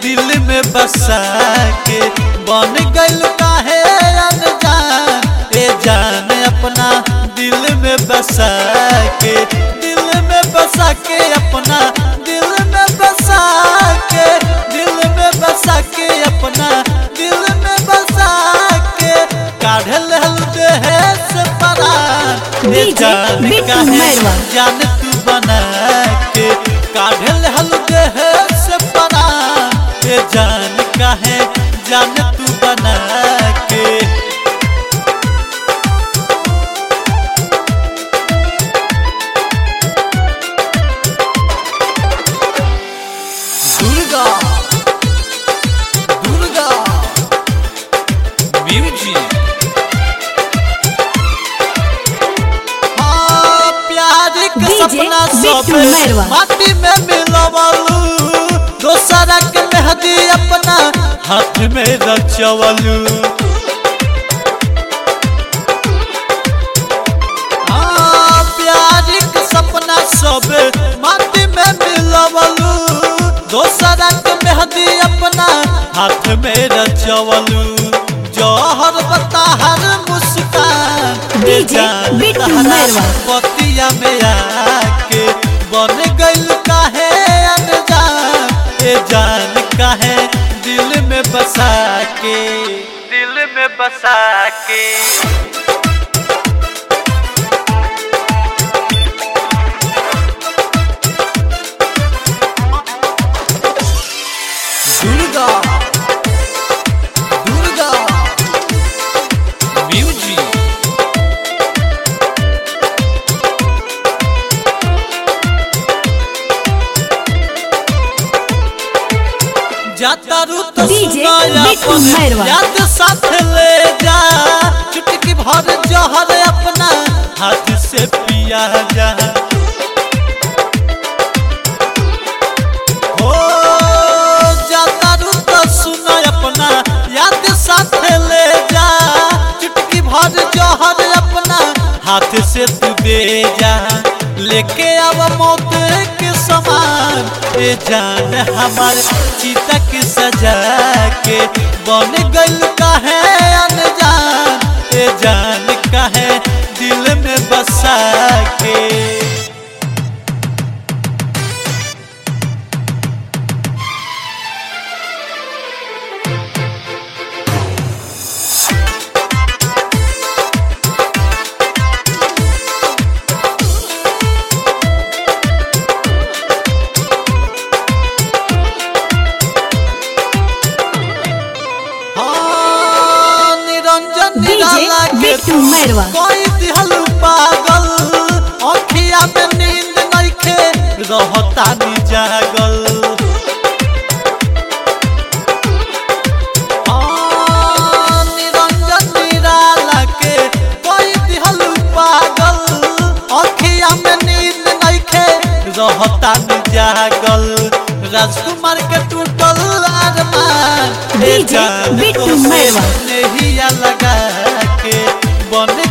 दिल में बसा के बन गइल काहे अनजान ए जान अपना दिल में बसा के दिल में बसा के अपना दिल में बसा के दिल में बसा के अपना दिल में बसा के काढ़ लहल देह से परान ए DJ जान बिट्टू काहे मैरवा। जान तू बना के काढ़ लहल देह से परान ए जान काहे जान तू बना के दुर्गा दुर्गा म्यूजिक हाँ प्यार के DJ सपना सब बिट्टू मैरवा। माटी में मिलवलू दोसरा के मेहंदी अपना हाथ में रचवलू हाँ प्यार के सपना सब माटी में मिलवलू दोसरा के मेहंदी अपना हाथ में रचवलू जौहर बताहर मुस्कान ए DJ जान बिट्टू तहरा मैरवा। पतिया में आके बन गइल काहे अनजान ए जान काहे दिल में बसा के दिल में बसा के दुर्गा दुर्गा म्यूजिक जाता रू तो DJ सुनाया बिट्टू अपन मैरवा। याद साथ ले जा चुटकी भर जहर अपना हाथ से पिया जा हो जाता रू तो सुना अपना याद साथ ले जा चुटकी भर जहर अपना हाथ से तू दे जा लेके आव मौत के समान ए जान हमार चिता के सजा के बन गइल काहे अनजान ए जान काहे दिल में बसा के हाँ, निरंजन DJ निराला के बिट्टू मैरवा। कोई दिहल पागल अखिया में नींद नइखे रहता नी जागल हाँ, निरंजन निराला के कोई दिहल पागल अखिया में नींद नइखे रहता नी जागल राजकुमार के टूटल अरमान ए DJ जान बिट्टू तोसे मैरवा। नेहिया लगा के बन